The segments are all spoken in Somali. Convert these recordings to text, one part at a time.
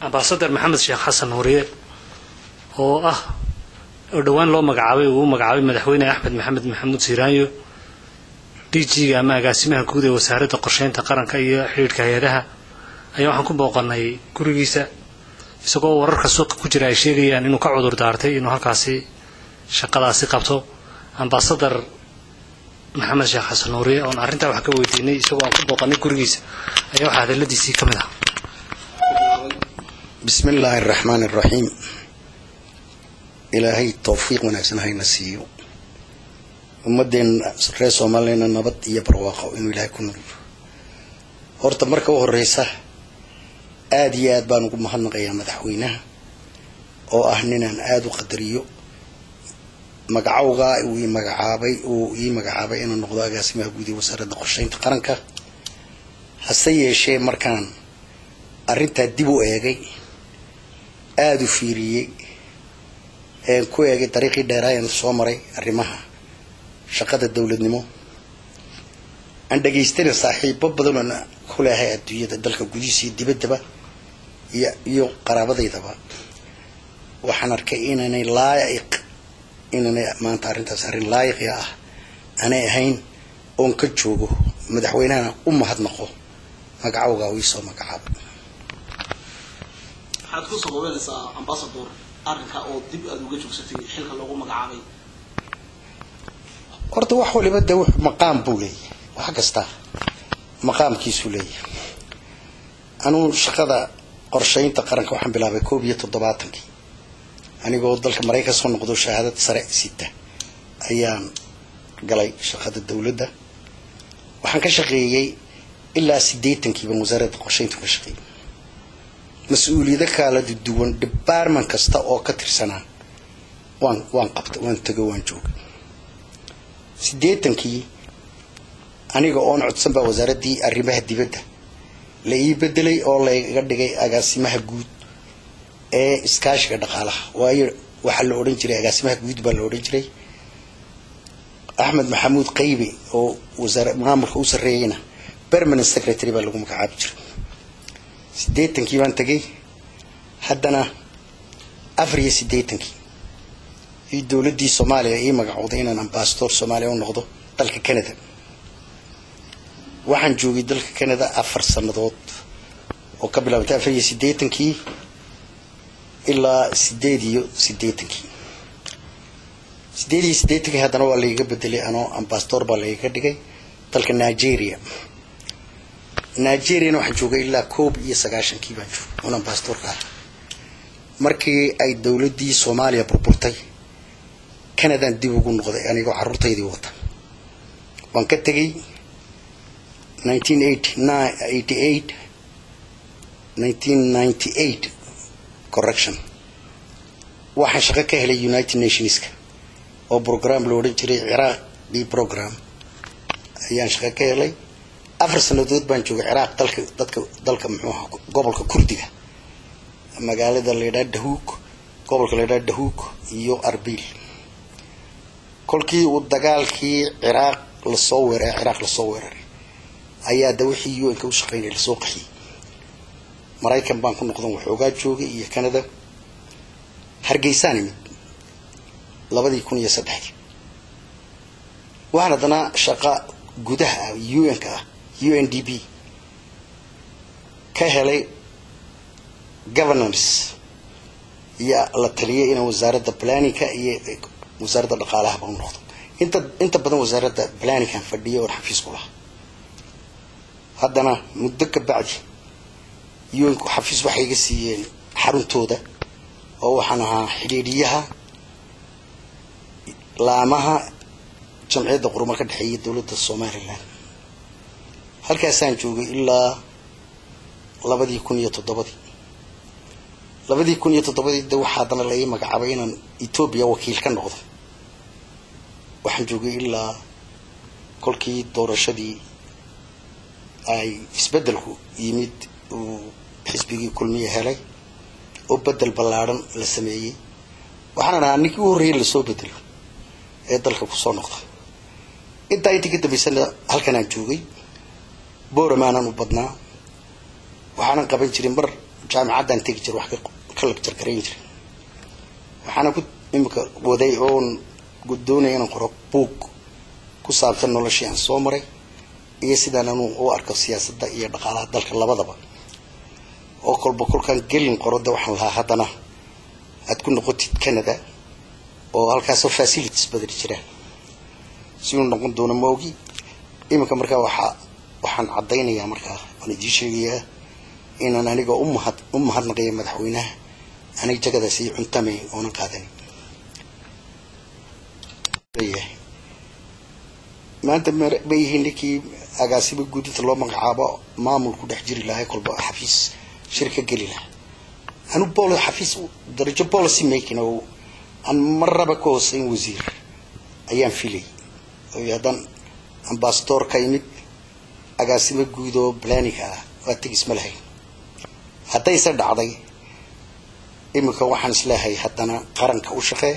ambasadar maxamed sheekh xasan nuuriye oo ah oo dhowaan loo magacaabay uu u magacaabay madaxweyne axmed maxamed maxamuud siiraanyo d g-ga ama agaasimaha guud ee wasaaradda qorsheynta qaranka iyo xidhiidhka hay-adaha ayaa waxaan ku booqanay gurigiisa isagoo wararka suuqa ku jira ay sheegayaan inuu ka cudur daartay inuu halkaasi shaqadaasi qabto ambasadar maxamed sheekh xasan nuuriye oon arrintaa wax ka weydiinay isagoo aan ku booqanay gurigiisa ayaa waxaa hadaladiisii ka mid ah bismi illaahi araxmaani araxiim ilaahay towfiiq wanaagsan hayna siiyo ummadeenna reer soomaaliyana nabad iyo barwaaqo inuu ilaahay ku nuliyo horta marka u horeysa aada iyo aad baan ugu mahadnaqayaa madaxweynaha oo ah ninaan aada u qadariyo magacowgaa uu ii magacaabay uu ii magacaabay inuu noqdo agaasimaha guud ee wasaaradda qorsheynta qaranka hase yeeshee markaan arrintaa dib u eegay aada u fiiriyey een ku eegay dariiqii dheeraayan soo maray arrimaha shaqada dowladnimo aan dhegaystana saaxiibo badan oon ku leehay adduunyada dalka gudihiisa iyo dibaddaba iyo iyo qaraabadaydaba waxaan arkay inaanay laayiq inaanay maanta arrintaas arrin laayiqi ah aanay ahayn oon ka joogo madaxweynahana u mahadnaqo magacowgaa uu iisoo magacaabay waxaad ku sababeynaysaa ambasador arrinka oo dib aada uga joogsatay xilka loogu magacaabay horta wax waliba de wux maqaam buu leeyahay wax kasta maqaamkiisuu leeyahay anuu shaqada qorsheynta qaranka waxaan bilaabay koob iyo toddobaatankii anigoo dalka maraykan soo noqdo shahaadad sare sita ayaan galay shaqada dowladda waxaan ka shaqeeyey ilaa siddeetankiiban wasaaradda qorsheyntu ka shaqeeyey mas-uuliyado kala duwan department kasta oo ka tirsanaa waan waan qabta waan tego waan jooga siddeetankii aniga oon codsan baa wasaaraddii arrimaha dibadda la ii bedelay oo layga dhigay agaasimaha guud ee iskaashiga dhaqaalaha waayo waxaa la odhan jiray agaasimaha guud baa la odhan jiray axmed maxamuud qaybe oo wasaar maamulka u sarreeyeyna permanent secretary baa lagu magacaabi jiray siddeetankii baan tegay haddana afar iyo siddeetankii io dowladdii soomaaliya ii magacowday inaan ambasador soomaaliya u noqdo dalka canada waxaan joogay dalka canada afar sannadood oo ka bilaabantay afar iyo siddeetankii ilaa sideed iyo siddeetankii sideed iyo siddeetankii haddana waa laiga bedelay anoo ambasador baa laiga dhigay dalka nigeria nigeriana waxaan joogay ilaa koob iyo sagaashankii baan joogay un ambasadorka ah markii ay dowladdii soomaaliya burburtay canadaan dib ugu noqday anigoo carruurtaydii wata waan ka tegay nineteen eighty nine eighty eight nineteen ninety eight correction waxaan shaqo ka helay united nationska oo program la odhan jiray ciraaqi program ayaan shaqo ka helay afar sanadood baan joogay ciraaq dalka dadka dalka muxuu aha gobolka kurdiga magaalada la yidhaha dahuug gobolka la yidhaha dahuug iyo arbil kolkii uu dagaalkii ciraaq lasoo weeraray ciraaq lasoo weeraray ayaa da wixii u n-ka u shaqeynaya lasoo qaxiyey maraykan baan ku noqdan waxoogaa joogay iyo canada hargeysaan imid labadii kun iyo saddexdii waxaan haddana shaqa gudaha ah u n-ka ah u n d b ka helay governance iyo la taliyay inaan wasaaradda planninka iyo wasaaradda dhaqaalahaba u noqdo inta inta badan wasaaradda planninkan fadhiya oon xafiis ku lahaa haddana muddo ka bacdi un-ku xafiis waxay iga siiyeen xaruntooda oo waxaan ahaa xidhiidhiyaha laamaha jamciyadda quruma ka dhexeeya dowladda somalilan halkaasaan joogay ilaa labadii kun iyo toddobadii labadii kun iyo toddobadii de waxaa haddana la ii magacaabay inaan etoobiya wakiil ka noqdo waxaan joogay ilaa kolkii doorashadii ay isbeddelku yimid uu xisbigii kulmiye helay oo bedel ballaadhan la sameeyey waxaan ahaa ninkii u horreeyay lasoo bedelo ee dalka kusoo noqda intaa intii ka dambaysana halkanaan joogay booramaanaan u badnaa waxaanan qaban jirin mar jaamicaddaan tegi jira wax ka lagjar garayn jiray waxaana ku imika waday oon doonaya inaan qoro buug ku saabsan noloshii aan soo maray iyo sidaan anuu u arko siyaasadda iyo dhaqaalaha dalka labadaba oo kolba kolkaan gelin qoro de waxaan lahaa haddana aad ku noqotid canada oo halkaasoo facilities badani jiraan si uu noqon doono maogi iminka markaa waxaa waxaan caddaynayaa markaa waan idiin sheegayaa inaan aniga umahad u mahadnaqaya madaxweynaha aniga jagadaas ii cuntamay oonan qaadanin leeyahay maanta ma yihiin ninkii agaasiba guudinta loo magacaabo maamul ku dhex jiri lahay kolba xafiis shirka geli lahaa anu bol xafiis darajo policy making oo aan marraba ka hooseyn wasiir ayaan filay oo haddaan ambasador ka imid agaasimo guud oo blaninka ah waa tegis ma lahayn haddayse dhacday iminka waxaan isleehay haddana qaranka u shaqee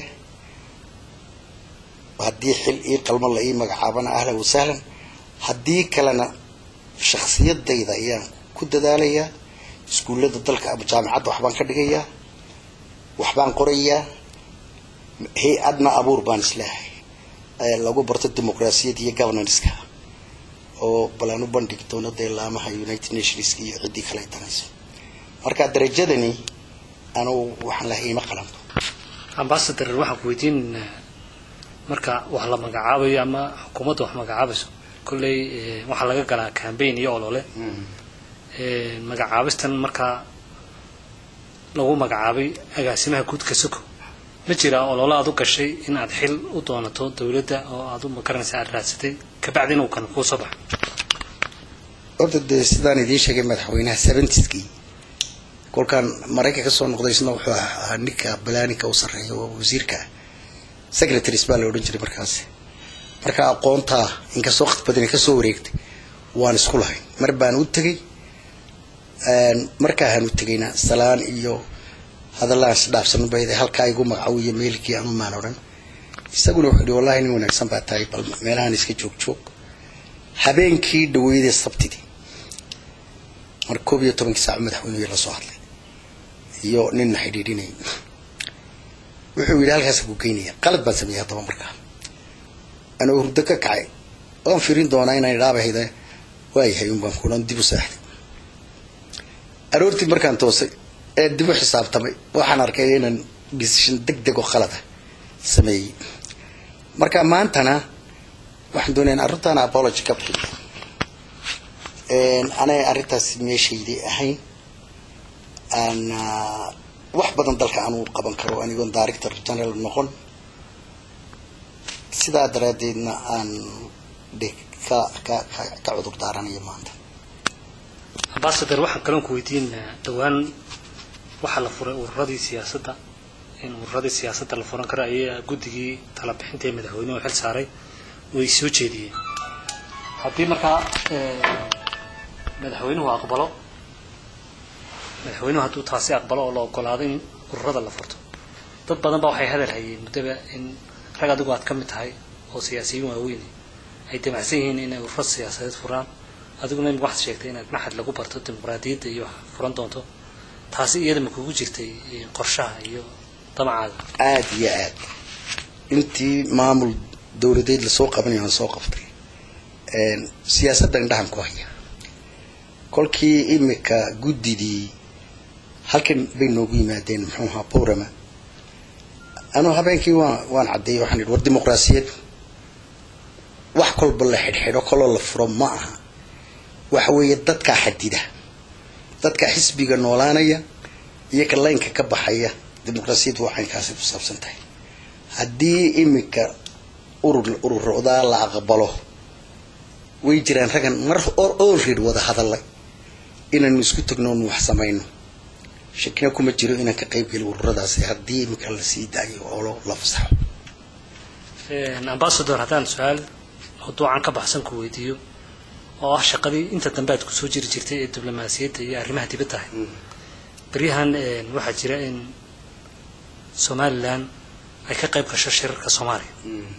haddii xil ii qalmo la ii magacaabana ahlan wasahlan haddii kalena shaksiyadayda ayaan ku dadaalayaa iskuullada dalka ama jaamicadda waxbaan ka dhigayaa waxbaan qorayaa hay-adna abuur baan isleehay lagu barto dimuqraasiyadda iyo governanceka oo balaan u bandhigi doono dee laamaha united nationska iyo ciddii kale ay tanayso marka darajadani anugu waxaan lahay ima qalanto ambasador waxaan ku weydiinaynaa marka wax la magacaabayo ama xukuumadda wax magacaabayso kolley waxaa laga galaa cambaign iyo olole magacaabistan markaa lagu magacaabay agaasimaha guudka soko ma jiraa olole aad u gashay in aad xil u doonato dawladda oo aad u makaranaysa aad raadsatay kabacdi inuu kan kuu soo baxo horta dee sidaan idiin sheegay madaxweynaha seventiskii kolkaan maraykan ka soo noqday isna wuxuu ahaa ninka balaaninka u sarreeya oo wasiirka secretaries baa la odhan jiray markaas marka aqoontaa inkastoo waqti badani kasoo wareegtay waan isku lahayn mar baan u tegay markaahaan u tegayna salaan iyo hadallaan isdhaafsano bayda halkaa igu magacawiyo meelkii anu maan odhan isaguna wuxuu yihi wallahi nin wanaagsan baa tahay bal meelahan iska joog joog habeenkii dhaweydee sabtidii mar koob iyo tobankii saaco madaxweynuhu la soo hadlay iyo ninna xidhiidhinay wuxuu yidhi halkaas ku geynaya qalad baan sameeyey haddaba markaa anoo hurdo ka kacay waan firin doonaa inaan idhaabahayda waayahay un baan kulan dib u seexday aroortii markaan toosay ee dib u xisaabtamay waxaan arkay inaan decision deg deg oo qalada sameeyey marka maantana waxaan doonaya in arrintaana apology ka bixiyo anay arrintaas meeshaydii ahayn aan wax badan dalka aanu qaban karo anigoon director general noqon sidaa daraaddeedna aan de ka ka ka ka cudur daaranayo maanta ambasador waxaan kaloon ku weydiinayaa dhowaan waxaa la furay ururadii siyaasadda in ururadii siyaasadda la furan karo ayaa guddigii talabixinta ee madaxweynuhu xil saaray way soo jeediyeen haddii markaa madaxweynuhu aqbalo madaxweynuhu hadduu taasi aqbalo oo la ogolaado in ururada la furto dad badan ba waxay hadal hayeen muddaba in rag adigu aad ka mid tahay oo siyaasiyiin waaweyn ay damacsan yihiin inay ururo siyaasadeed furaan adiguna imika waxaad sheegtay inaad maxad lagu barto dimuqraadiyadda iyo wax furan doonto taasi iyada ma kugu jirtay qorshaha iyo damacaaga aada iyo aad intii maamul dawladeed lasoo qabanayo aan soo qabtay siyaasadda indhahan ku haya kolkii imika guddidii halkan bay noogu yimaadeen muxuu ahaa borama anuu habeenkii waan waan caddeeyey waxaan idhi war dimuqraasiyad wax kolba la xidhxidho koloo la furo ma aha waxa weeye dadkaa xadida dadka xisbiga noolaanaya iyo ka laynka ka baxaya dimuqraasiyaddu waxay kaasi ku saabsan tahay haddii imika urur ururoodaa la aqbalo way jiraan raggan mar olred wada hadalay inaanu isku tagno onu wax samayno shakina kuma jiro inaan ka qayb geli ururadaasi haddii imika la sii daayo oo la fasaxo ambasador haddaan su-aal mawduucan ka baxsan ku weydiiyo oo ah shaqadii inta dambe aad kusoo jiri jirtay ee diblomaasiyadda iyo arrimaha dibadda ahay beryahan waxaa jira in somalilan ay ka qayb gasho shirarka soomaaliya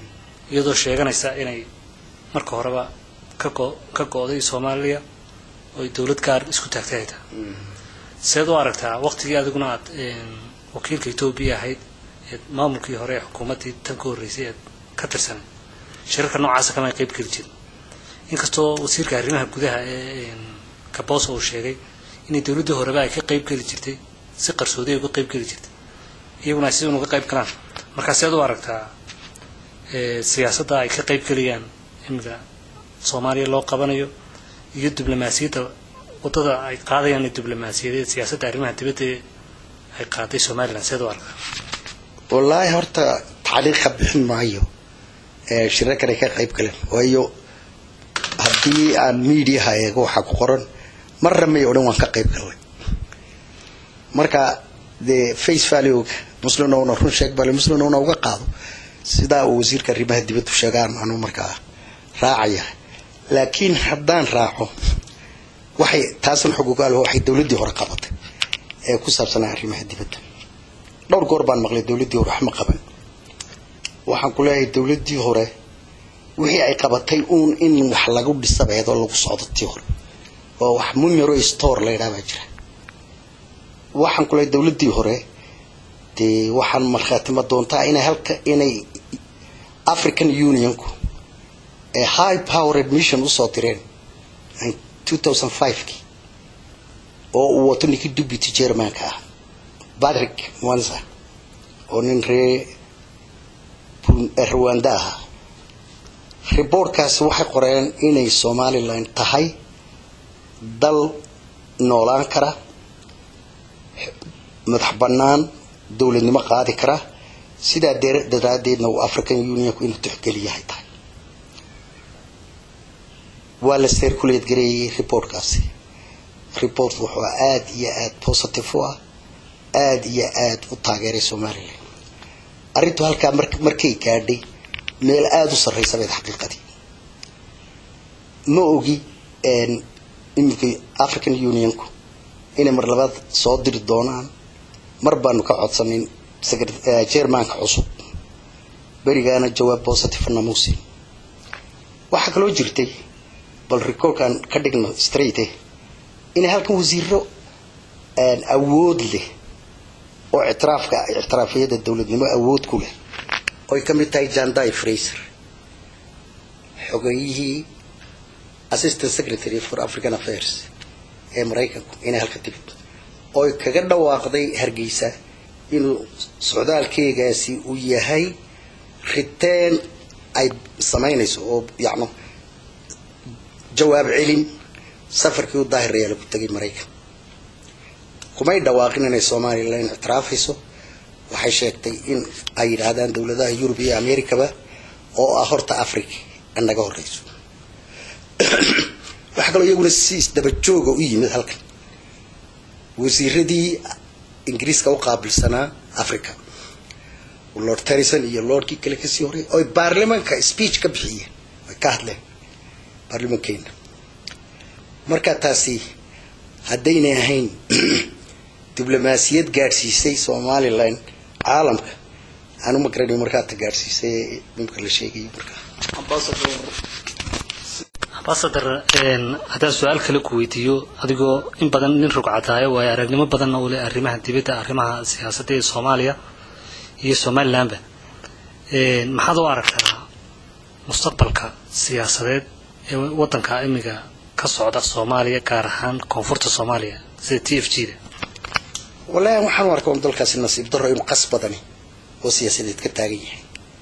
iyadoo sheeganaysa inay marka horeba ka go ka go-day soomaaliya oo ay dowlad gaar isku taagtay ay tahay seed u aragtaa waqtigii adiguna aad wakiilka etoobiya ahayd eed maamulkii hore ee xukuumaddii tan ka horreysay eed ka tirsanay shirarka noocaasa kama ay qayb geli jirin inkastoo wasiirka arrimaha gudaha ee kaboosa uu sheegay inay dowladdii horeba ay ka qayb geli jirtay si qarsoodi ay uga qayb geli jirtay iyaguna ay sidan uga qayb galaan markaa seed u aragtaa siyaasadda ay ka qayb gelayaan imika soomaaliya loo qabanayo iyo diblomaasiyadda waddada ay qaadayaan ee diblomaasiyadeed siyaasadda arrimaha dibadda ee ay qaaday somalilan seed u aragtaa wallaahi horta tacliiq ka bixin maayo shirarkan ay ka qayb galeen waayo haddii aan mediaha eego waxaa ku qoran marna may odhan waan ka qayb galnay marka dee face valuega muslimnowna run sheeg bale muslimnowna uga qaado sidaa uu wasiirka arrimaha dibaddu sheegaan anu markaa raacaya laakiin haddaan raaco waxay taasan xogogaal waxay dowladdii hore qabatay ee ku saabsanaa arrimaha dibadda dhowr goor baan maqlay dowladdii hore wax ma qaban waxaan ku leeyahay dowladdii hore wixii ay qabatay uun in wax lagu dhisabeedo lagu socdo tii hore oo wax mumero store la yidhaha baa jira waxaan ku leeyahay dowladdii hore dee waxaan markhaatima doontaa inay halka inay african unionku ee high powered mission usoo direen two thousand five-kii oo uu wato ninkii deputy germanka ah patrick mwanza oo nin ree rwanda ahaa reportkaasi waxay qoreen inay somalilan tahay dal noolaan kara madax bannaan dowladnimo qaadi kara sidaa daraadeedna uu african unionku inuu tixgeliyahay tahay waa la circulate gareeyey reportkaasi report wuxuu aada iyo aada positive u ah aada iyo aada u taageeray somalilan arrintu halkaa markay gaadhay meel aada u sarreysa bayd xaqiiqadii ma ogi iminka african unionku inay mar labaad soo diri doonaan mar baanu ka codsanin jermanka cusub berigaana jawaab positive namuusin waxaa kaloo jirtay bal recordkan ka dhigno straight inay halkan wasiiro awood leh oo ictiraafka ictiraafiyada dowladnimo awood ku leh oy ka mid tahay jandai fraser xogeyihii assistant secretary for african affairs ee maraykanku inay halka timid oy kaga dhawaaqday hargeysa inuu socdaalkeegaasi uu yahay riteen ay samaynayso oo yacno jawaab celin safarkii u daahirayaa lagu tegay maraykan kumay dhawaaqin inay somalilan ictiraafayso waxay sheegtay in ay yidhaahdaan dowladaha yurub iyo americaba oo ah horta africa naga horeyso waxaa kaloo iyaguna si isdabajooga u yimid halkan wasiiradii ingiriiska u qaabilsanaa africa lord terrison iyo lordkii kale kasii horey oy baarlamanka speech ka bixiyeen ay ka hadleen baarlamankeena marka taasi haddaynay ahayn diblomaasiyad gaadhsiisay somalilan caalamka aanu ma garanayo markaa ta gaadhsiisay nimka la sheegayo markaa ambasador haddaan su-aal kale ku weydiiyo adigoo in badan nin rugcadaayo waayo aragnimo badanna u leh arrimaha dibadda arrimaha siyaasadda ee soomaaliya iyo somalilanba maxaad u aragtaa mustaqbalka siyaasadeed ee waddanka imiga ka socda soomaaliya gaar ahaan koonfurta soomaaliya sida t f g da wallaahi waxaan u arkaa un dalkaasi nasiib darro inuu qas badani oo siyaasadeed ka taagan yahay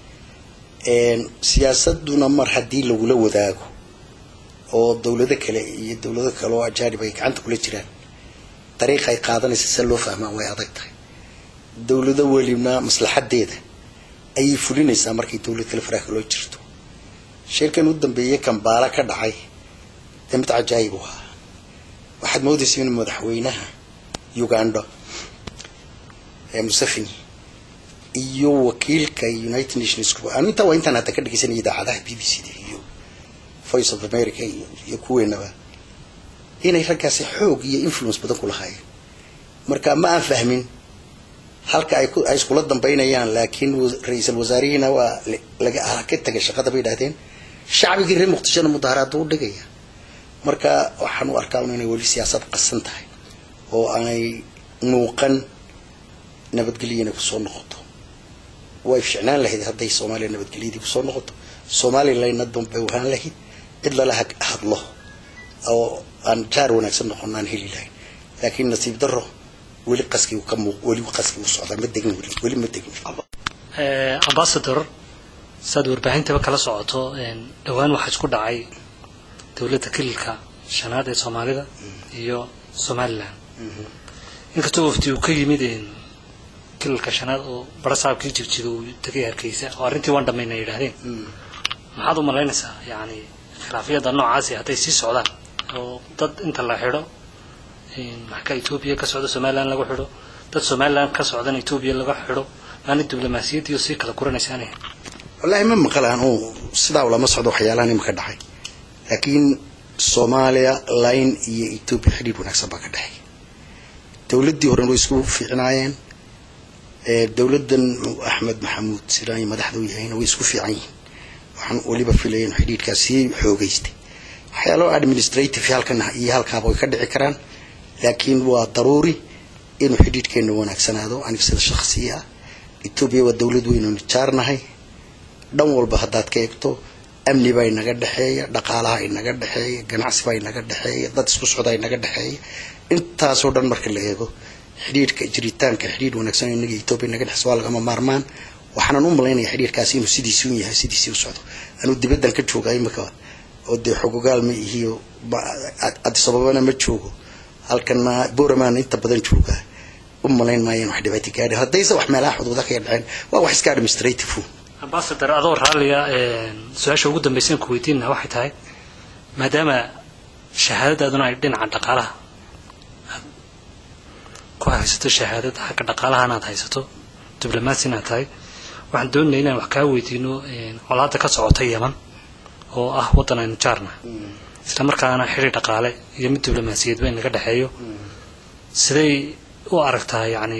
siyaasaduna mar haddii lagula wadaago oo dowlado kale iyo dowlado kale oo ajaanib ay gacanta kula jiraan dariiqa ay qaadanaysa se loo fahmaa way adag tahay dowlado welibna maslaxadeeda ayay fulinaysaa markay dowlad kale faraha loo jirto shirkan u dambeeyey kambaala ka dhacay dee mid cajaayib u ahaa waxaad moodaysa in madaxweynaha uganda ee museveni iyo wakiilka united nations anu intaa waa intaan hadda ka dhegeysanaya idaacadaha b b c da iyo voice of america iyo kuweenaba inay raggaasi xoog iyo influence badan ku lahaayeen marka ma aan fahmin halka ay ay iskula dambaynayaan laakiin ra-iisul wasaarihiina waa laga ka tegay shaqada bay idhahdeen shacbigii reer muqdishona mudaharaad u dhigaya marka waxaan u arkaa un inay weli siyaasad qasan tahay oo aanay muuqan nabadgelyo inay kusoo noqoto way ficnaan lahayd hadday soomaaliya nabadgelyadii kusoo noqoto somalilandna danbay wahaan lahayd cid lala hag- hadlo oo aan jaar wanaagsan noqon aan heli lahayn laakiin nasiib daro weli qaskii ka muuq weli qaskii u socdaa ma degin weli weli ma degin Eh, ambassador saad warbaahintaba kala socoto een, dhowaan waxaa isku dhacay dowladda kililka shanaad ee soomaalida iyo somalilan inkastoo wafdi uu ka yimid een, kililka shanaad oo barasaabkii jigjiga uu tegay hargeysa oo arrintii waan dhammayna ay yidhaahdeen maxaad u malaynaysaa yacni khilaafyada noocaasi hadday sii socdaan oo dad inta la xidho een, maxka etoobiya ka socda somalilan lagu xidho dad somalilan ka socdana etoobiya laga xidho maana diblomaasiyaddiioo sii kala guranaysaanay wallaahi ma maqlaan oo sidaa ulama socdo waxyaalahan imika dhacay laakiin soomaaliya line iyo etoobiya xidhiidh wanaagsan baa ka dhexeeya dowladdii horena way isku fiicnaayeen ee dowladdan axmed maxamuud siraayi madaxda u yahayna way isku fiican yihiin waxaan weliba filaya in xidhiidhkaas sii xoogeystay waxyaalo administrative halkan iyo halkaaba way ka dhici karaan laakiin waa daruuri inuu xidhiidhkeena wanaagsanaado aniga sida shakhsiya ah etoobiya waa dowlad weyn oo nijaarnahay dhan walba haddaad ka eegto amni baa inaga dhexeeya dhaqaalaha inaga dhexeeya ganacsi baa inaga dhexeeya dad isku socdaa inaga dhexeeya intaasoo dhan marka la eego xidhiidhka jiritaanka xidhiidh wanaagsan oo inaga etoobiya inaga dhexeysa waa lagama maarmaan waxaanan u malaynaya xidhiidhkaasi inuu sidiisii un yahay sidiisii u socdo anuu dibaddan ka jooga imika oo dee xogogaal ma ihiyo addis ababana ma joogo halkana boramaan inta badan joogaa u malayn maayeen wax dhibaato gaadhi haddayse wax meelaha xuduuda kaga dhaceen waa wax iska administrative un ambasador adoo raalliga su-aasha ugu dambaysan ku weydiinna waxay tahay maadaama shahaadadaaduna ay dhinaca dhaqaalaha aad ku haysato shahaadad xagga dhaqaalahana aad haysato diblomaasina aad tahay waxaan doonaya inaan wax kaa weydiino colaada ka socota yeman oo ah waddan aynu jaarna isla markaana xidhi dhaqaale iyo mid diblomaasiyadba inaga dhexeeyo siday u aragtaa yacni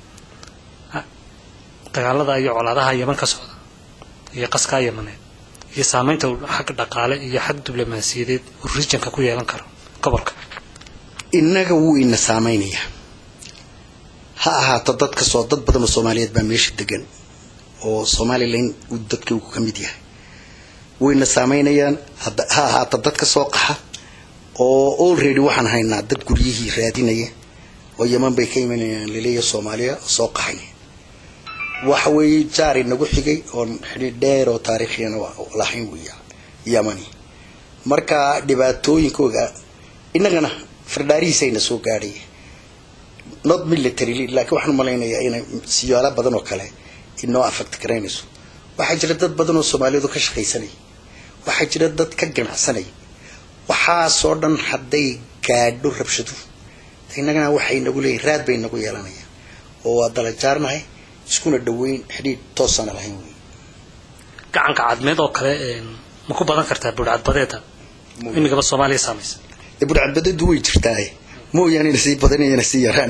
dagaalada iyo colaadaha yeman ka socda iyo qaskaa yemaneed iyo saameynta uu xagga dhaqaale iyo xag diblomaasiyadeed uu regionka ku yeelan karo gobolka innaga wuu ina saameynayaa ha ahaato dad kasoo dad badan oo soomaaliyeed baa meesha degan oo somalilan uu dadka uu ka mid yahay wayna saameynayaan hadda- ha ahaato dad ka soo qaxa oo already waxaan haynaa dad guryihii raadinaya oo yeman bay ka imanayaan laleeya soomaaliya oo soo qaxay waxa weeye jaar inagu xigay oon xidhiidh dheer oo taariikhiyana lahayn weya yamani marka dhibaatooyinkooga innagana fardhaarihiisayna soo gaadhay not military laakiin waxaan malaynayaa inay siyaalo badan oo kale inoo affect garaynayso waxaa jira dad badan oo soomaaliyeed oo ka shaqaysanaya waxaa jira dad ka ganacsanaya waxaasoo dhan hadday gaadho rabshadu innagana waxay nagu leeyihin raad bay nagu yeelanayaan oo waa dala jaarnahay iskuna dhaweyn xidhiidh toosana lahayn wey gacanka cadmeed oo kale ma ku badan kartaa buurcadbadeeda imigaba soomaaliya saamaysa dee budhcadbadadu way jirtaa mooyaane ina sii badanayana sii yaraan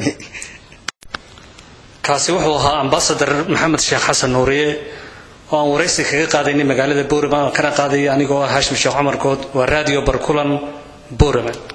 kaasi wuxuu ahaa ambasador maxamed sheekh xasan nuuriye oo aan waraysi kaga qaadaynay magaalada boorama kana qaadaya anigoo ah haashim sheekh cumar good waa radio barkulan boorama